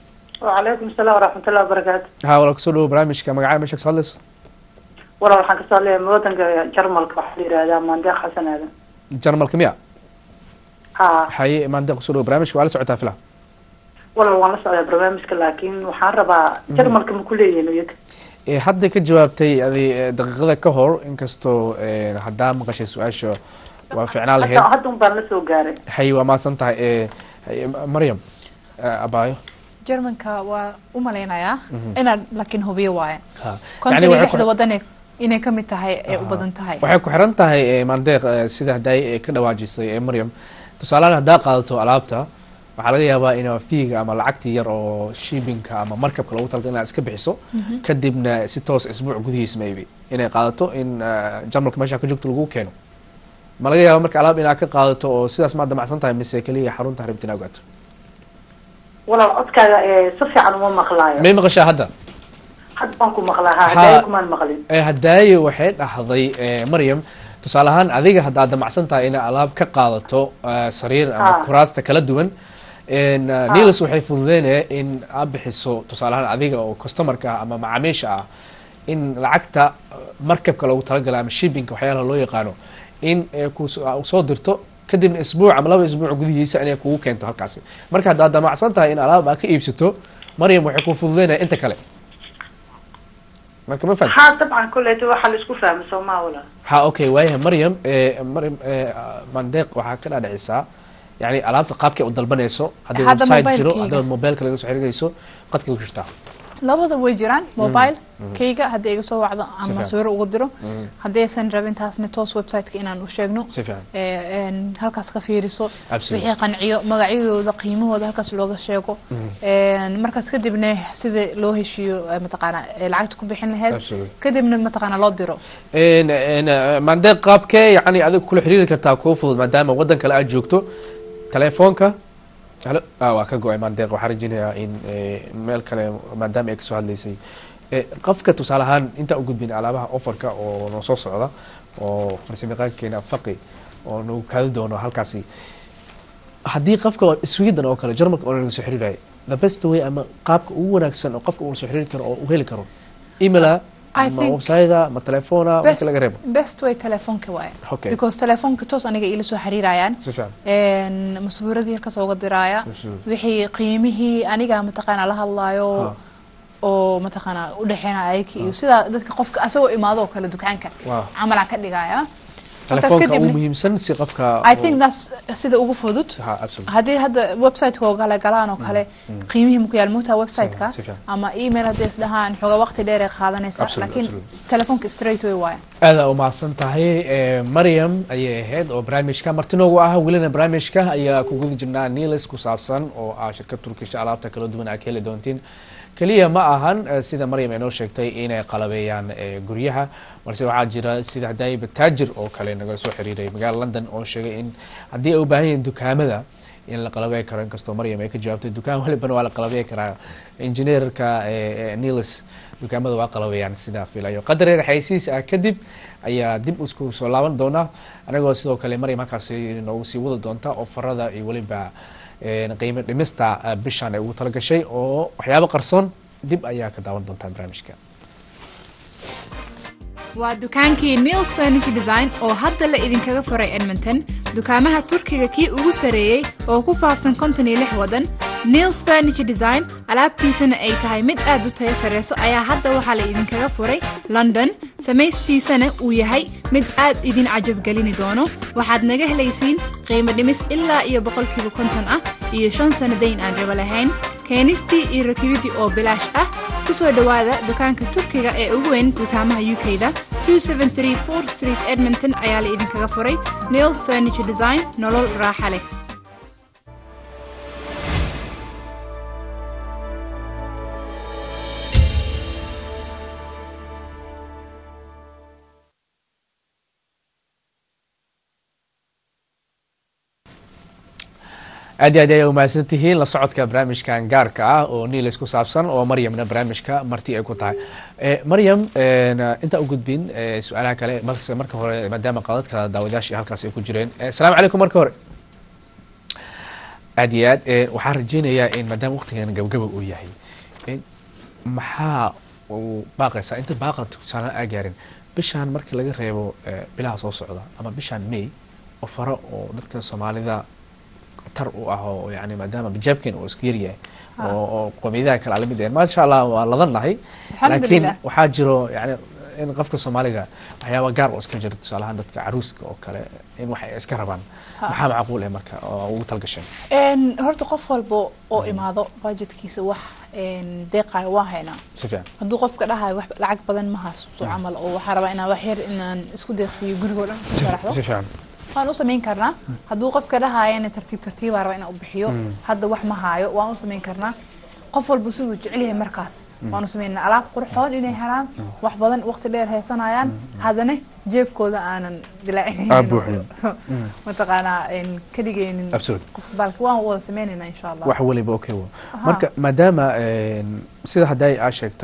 وعليكم السلام ورحمة الله وبركاته haa wala kusoo dhawo barnaamijka magacaa meesha kasoo hadlayso walaal waxaan kasoo hadlaya wadanka jarmalka waxaa la yihahdaa maandeeq xasan aadan jarmalka miya ha haye maanta kusoo dhawo barnaamijka waa la socotaa fila walaal waan la socdaa barnaamijka laakiin waxaan rabaa jarmalka ma ku leeyihiin iyaga Ee, hadda ka jawaabtay adi ee, daqiiqada ka hor inkastoo ee, haddaa maqashay su-aasha waa ficnaan lahayd hadda hadda un baan la soo gaaray hay waa mahadsan tahay ee, haye, maryam ee, abaayo germanka waa u malaynayaa inaad laakiin hubiyo waaye Ha. konton Yacni iyo waxay ku- lixda wadan inay ka mid tahay ee u badan tahay waxay ku xiran tahay ee, maandeeq ee, sida hadday ee, ka dhawaajisay ee maryam tusaalehaan haddaa qaadato alaabta waxaa laga yaabaa inaa fiiga ama lacagtii yar oo shiibinka ama markabka lagu talagalay inaad iska bixiso kadibna si toos isbuuc gudihiis maybe inay qaadato in eh, jarmalka meesha ka joogto lagu keeno ma laga yaaba marka alaab inaad ka qaadato oo sidaas maad damacsan tahay mise keliya xarunta rabtin inaad ogaato walaal codkaaga ee si fiican uma maqlaayo may maqashaa hadda had baan ku maqlaa ha Ha- hadaayo kumaan maqlin Eh, hadaaye waxay dhahday eh, maryam tusaale ahaan adiga haddaad damacsan tahay inaad alaab ka qaadato eh, sariir ama Ha. kuraasta kala duwan En, eh, niels waxay fududeynaya in aad bixiso tusaale ahaan adiga oo customarka ah ama macaamiisha ah in lacagta eh, markabka loogu talagalay ama shippingka waxyaalaha loo yaqaano in eh, ku so- soo dirto kadibna isbuuc ama laba isbuuc gudihiisa inay kugu keento halkaasi marka haddaad damacsan tahay in alaab aad ka iibsato maryam waxay ku fududeynaya inta kale marka ma fahamtid? ha dabcan koleyta waxaa la isku fahmay soo maa wala ha okay waayahay maryam eh, maryam eh, mandeeq waxaa ka dhadhicisaa yani alaabta qaabkay u dalbanayso haddii Hadda website jiro mobilekeyga. haddaad mobileka laga soo xiriirayso qadka ku jirtaa labada way jiraan mobile kayga haddii iga soo wacdo ama fiican. sawiro ugu diro haddii aysan rabin taasna toos website-ka inaan u sheegno si fiican ee, een, halkaas ka fiiriso Absolutely. wixii qanciyo magacyadooda qiimahooda halkaas looga sheego Een, markaas kadibna sida loo heshiiyo ee, mataqaana ee lacagta ku bixin lahayd Absolutely. kadibna mataqaana loo diro En- en, eh, mandeeq qaabkee yani adiga kula xiriiri kartaa kuu fudud maadaama waddan kale aad joogto telefoonka halo ah, waa ka go-ay mandeeq waxaan rajinayaa in eh, meel kale maadaama ay kasoo hadlaysay Eh, qofka tusaale ahaan intaan u gudbin alaabaha offerka oo noo soo socda oo farsamayaqaankeena faqi oo nagu kaadi doono halkaasi haddii qofka sweden oo kale jarmalka oo naga soo xiriiraya the best way ama qaabka ugu wanaagsan oo qofka uu soo xiriiri karo oo u heli karo emaila I ama think website ama telefoona marka laga reebo best way telefoonka waaye Okay. because telefoonka toos aniga iila soo xiriirayaan si fiican Een, masbuuradii halkaas uga diraaya Absolutely. wixii qiimihii aniga mataqaana la hadlaayo Ha. oo mataqaana udhexeynaya ayaka iyo sida dadka qofka asagoo imaado oo kale dukaanka Wow. camalaa ka dhigaya Markaas telefoonka ugu kadibna- muhiimsan si qofka I think that's sida ugu fudud ha absolutely haddii hadda website-ka oo kale galaan oo kale qiimihii maku yaal moogtaa website-ka Si fiican. ama email haddii isdhahaan xooga waqti dheer ay qaadanaysaa Absolutely, laakiin absolutely. telefoonka straight way waaye aada umahadsan tahay Eh, maryam ayay ahayd oo barnaamijka martinoogu ah welina barnaamijka ayaa ku guda jirnaa niles ku saabsan oo ah shirkad turkisha alaabta kala duwan aad ka heli doontiin keliya ma ahan eh, sida maryam ay noo sheegtay inay qalabeeyaan eh, guryaha balse waxaa jira sida hadaayiba taajir oo kale nagala soo xiriiray magaalada london oo sheegay in haddii ay u baahan yihiin dukaamada in la qalabey karo inkastoo maryam ay ka jawaabtay dukaan walibana waa la qalabey karaa injineerka eh, eh, niles dukaamada waa qalabeeyaan sidaa filayo qadar yar xaysiis ah kadib ayaa dib isku soo laaban doona anagoo sidoo kale maryam halkaasi noogu sii wada doonta ofarada iyo weliba eh, qiimo dhimista eh, bishan ay ugu talagashay oo waxyaabo qarsoon dib ayaa ka daawan doontaa barnaamijka waa dukaankii Niels Furniture Design oo hadda la idinkaga furay Edmonton dukaamaha Turkiga kii ugu sareeyay oo ku faafsan konton iyo lix wadan Niels Furniture Design alaabtiisana ay tahay mid aad u tayo sareyso ayaa hadda waxaa la idinkaga furay London samaystiisana uu yahay mid aad idin cajab gelini doono waxaad naga helaysiin qiimo dhimis ilaa iyo boqolkiiba konton ah iyo shan sano dayn aan rabo lahayn keenistii iyo rakibidii oo bilaash ah ku soo dhowaada dukaanka turkiga ee ugu weyn dukaamaha UK-da 273 4 Street Edmonton ayaa la idinkaga furay Nails Furniture Design nolol raaxa leh aad iyo aad ayay umahadsan tihiin la socodka barnaamijkan gaarka ah oo niilis ku saabsan oo maryamna barnaamijka marti ay ku tahay Eh, maryam eh, intaa u gudbin eh, su-aalaha kale balse marka hore maadaama qadadka daawadayaashii halkaas ay ku jireen Eh, asalaamu calaykum marka hore aad iyo aad eh, waxaan rajeynayaa in maadaama waqtigan gabagaba uu yahay in maxaa uu baaqaysaa inta baaqa tusaale aa gaarin bishaan markii laga reebo eh, bilaha soo socda ama bishaan may oo faro oo dadka soomaalida tar u ah oo yani maadaama bijaabkeen uu isku yaryahay oo oo qowmiyadaha kale lamid yahay maasha allah waa ladannahay laakiin Alxamdulillah. waxaa jiro yani in qofka soomaaliga waxyaaba gaar oo iska jira tusaalahaan dadka caruuska oo kale in wax ay iska rabaan maxaa macquul eh marka oo ugu talgasheen Een, horta qof walba oo imaado budgetkiisa wax een, deeqayo waa haynaa si fiican hadduu qofka dhahayo wax lacag badan ma haysto camal oo waxaa rabaa inaan wax yar inaan isku deeqsiiyo gurigoo dhan ku sharaxdo si fiican waan u samayn karnaa hadduu qofka dhahayana tartiib tartiibaa raba inaan u bixiyo hadda wax ma haayo waan u samayn karnaa qof walba siduu jecel yahay markaas waan u samaynaa alaab qurxoon inay helaan wax badan waqti dheer haysanayaan haddana jeebkooda aanan Aa, buuxin. dilaacinayn mataqaanaa een, ka dhigaynin Absolutely. qofka baalka waan wada sameynaynaa insha allah wax waliba okay wa marka maadaama een, sida hadday aa sheegtay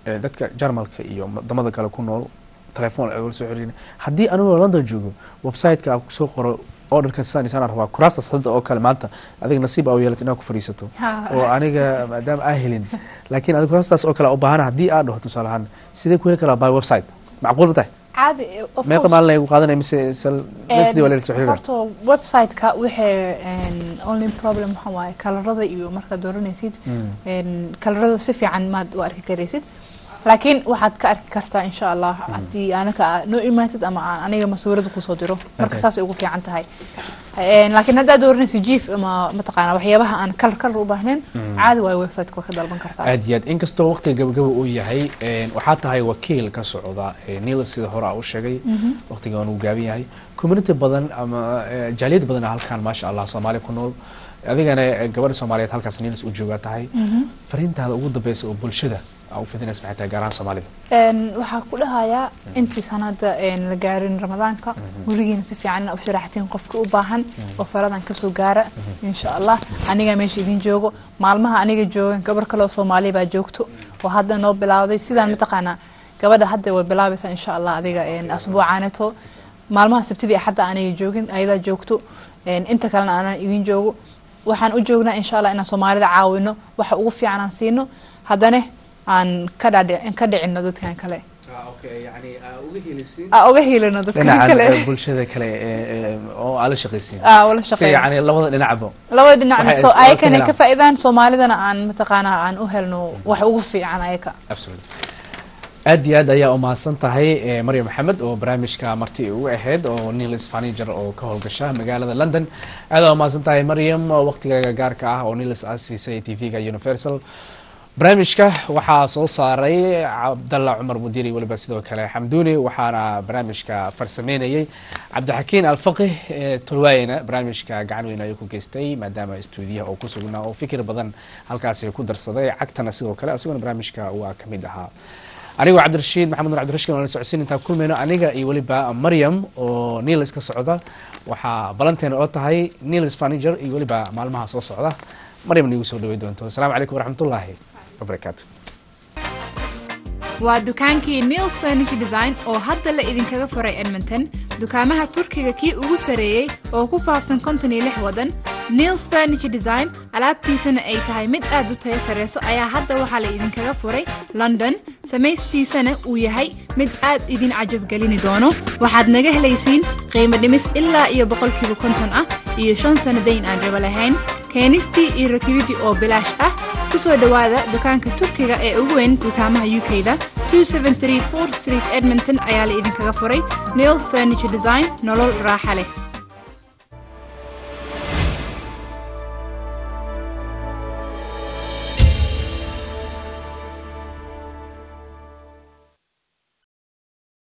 eh, dadka jarmalka iyo wadamada kale ku nool telefoon ay ula soo xiriirin haddii anigoo london joogo website-ka aan kusoo qoro orderka saan isaan rabaa kuraastas hadda oo kale maanta adiga nasiib aa u yeelat inaad ku fadhiisato Ha. oo aniga maadaama aa helin laakiin adiga kuraastaas oo kale u baahana haddii aad dhaho tusaale ahaan sidee ku heli karaa by website macquul ma tahay caadi of meeqa course. maalin ay gu qaadanaya mise sal next day waa la soo xiriira horta website-ka waxay only problem waxa waaye kalarada iyo markaad dooranaysid een, kalarada si fiican maad u arki karaysid laakiin waxaad ka arki kartaa insha allah haddii anaka aad noo imaasid ama aan aniga masuurada kusoo diro marka Okay. saasay ugu fiican tahay Een, laakiin haddaad dooranaysid jiif ama mataqaana waxyaabaha aan kalar kalar u baahnayn caadi waayo website-ka waa ka dalban kartaa aad iyo aad inkastoo waqtiga gabagaba uu yahay een, waxaa tahay wakiil ka socda ee, niil sida hore aa u sheegay waqtiga uu gaaban yahay community badan ama eh, jaaliyad badan aa halkan maasha allah soomaali ku nool adigana eh, gabadha soomaaliyeed halkaas niils u joogaa tahay fariintaada ugu dambeysa oo bulshada aa u fidinaysa maxay tahay gaar ahaan soomaalida Een, waxaa ku dhahayaa intii sanada een, la gaarin ramadaanka weligiina si fiican u sharaxtiin qofka u baahan oo faradan kasoo gaara insha allah aniga meesha idin joogo maalmaha aniga joogan gabar kale oo soomaaliya baa joogto oo hadda noo bilawday sidaan mataqaanaa gabadha hadda way bilaabaysaa insha allah adiga een, asbuucaaneto maalmaha sabtidii axadda aniga joogin ayadaa joogto een, inta kalena aanan idin joogo waxaan u joognaa insha allah inaan soomaalida caawino waxa ugu fiican aan siino haddana aan ka dhaadhic- ka dhicino dadkan kale aa uga helino dadkan dhinacan kale eh, bulshada kale ee, ee, oo aa la shaqaysiin aa wala si shaqeeya yani labada dhinacba labada dhinacna Waxay- soo waxay ka ayakana helaan. ka faa'iidaan soomaalidana aan mataqaanaa aan u helno wax ugu fiican ayaka absolutely aad iyo aad ayaa umahadsan tahay eh, maryam maxamed oo barnaamijka marti ugu ahayd oo niils faniger oo ka howlgasha magaalada london aad aa umahadsan tahay maryam oo waqtigaaga gaarka ah oo niils aad siisay tv-ga universal barnaamijka waxaa soo saaray cabdalla cumar mudiiri weliba sidoo kale xamduuni waxaana barnaamijka farsameynayay cabdixakiin alfaqih ee tolwaayena barnaamijka gacan weyn ayuu ku geystay maadaama stuudiyaha oo ku sugnaa oo fikir badan halkaasi ku darsaday cagtana sidoo kale asiguna barnaamijka waa ka mid ahaa anigoo cabdirashiid maxamed nur cabdirashiid oo la socodsiin intaan kulmayno aniga iyo weliba maryam oo niils ka socda waxaa balanteena oo tahay niils faniger iyo weliba maalmaha soo socda maryam niigu soo dhawey doonto asalaamu calaykum waraxmatullaahi wabarakaatu waa dukaankii Neil's Furniture Design oo hadda la idinkaga furay Edmonton dukaamaha Turkiga kii ugu sareeyay oo ku faafsan konton iyo lix wadan Neil's Furniture Design alaabtiisana ay tahay mid aad u tayo sareyso ayaa hadda waxaa la idinkaga furay London samaystiisana uu yahay mid aad idin cajab gelini doono waxaad naga helaysiin qiimo dhimis ilaa iyo boqolkiiba konton ah iyo shan sano dayn aan raba lahayn keenistii iyo rakibidii oo bilaash ah ku soo dhowaada dukaanka turkiga ee ugu weyn dukaamaha uk-da 273 4 street edmonton ayaa la idinkaga furay neils furniture design nolol raaxa leh